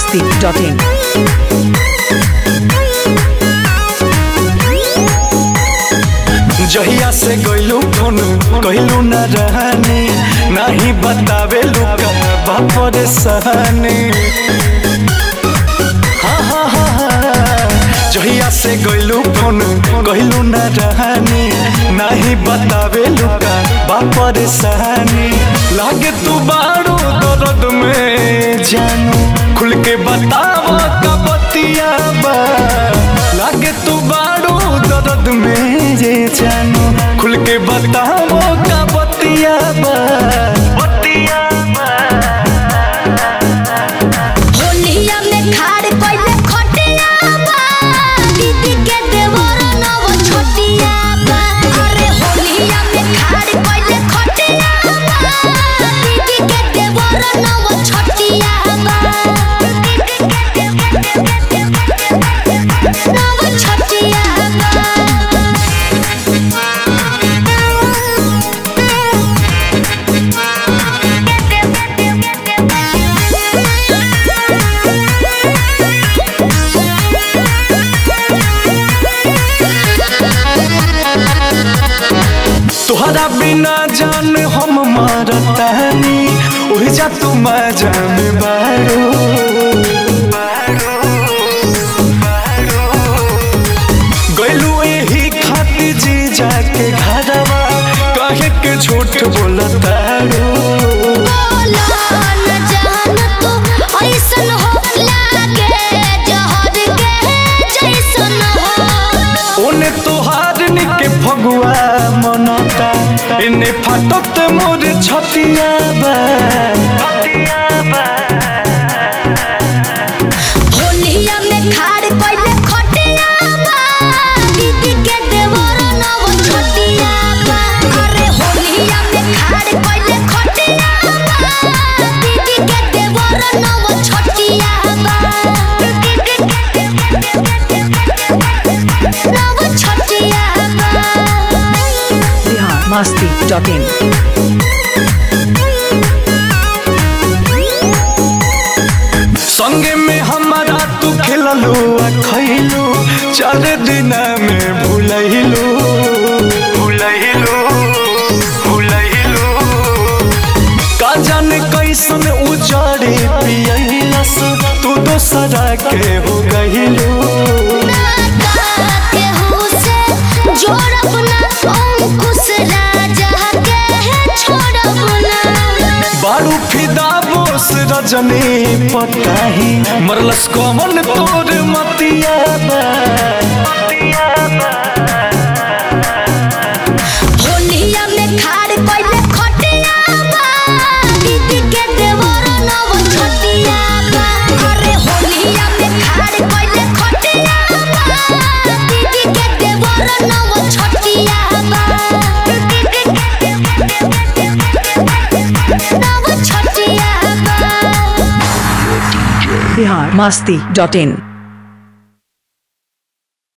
masti.in. जहिया से गइलू फोन कहलू न रहनी नहीं बतावे लुका बापर सहनी हाँ, हाँ, हाँ, हाँ। जहिया से गइलू फोन कहलू न रहनी नहीं बतावे लुका बापर सहनी लागे तू बारू दर्द में जानू खुल के बताव का बतिया बा लागे तू बारू दर्द में जे जानू खुल के बताव का बतिया बा बतिया बा होलिया में खाड़ कइले खटिया बा दीदी के देवर नव छोटिया बा अरे होलिया में खाड़ कइले खटिया बा दीदी के देवर नव छोटिया बा नव छोटिया तुहरा बिना जान हम मारतानी उह जा तू मजा में बारो गइलू एही खातिर जी जाके घरवा कहे के झूठ बोलतारो बोला न जान तू ऐसन हो लागे जहर के जैसन हो ओने तोहार निके फगुआ मनता इने फाटत मोर छतिया बा छतिया बा होलिया में खाड़ कइले खटिया बा दीदी के देवर नव छोटिया बा अरे होलिया में खाड़ कइले खटिया बा दीदी के देवर नव छोटिया बा नव छोटिया बा Bihar masti.in. संगे में हमारा तू खेललू आ खैलू चार दिन में भूलैलू भूलैलू भूलैलू का जाने कैसन उजाड़े पियलस तू दोसरा के हो गइलू के हुसे जोड़ब ना अंकुश राजा के छोड़ब ना बारू फिदा बोस रजनी पताही मरलस कमन तोर मतिया बा मतिया बा होलिया में खाड़ कइले खटिया बा दीदी के देवर नव छोटिया बा अरे होलिया में खाड़ कइले खटिया बा दीदी के देवर नव छोटिया बा नव छोटिया बा Bihar masti.in.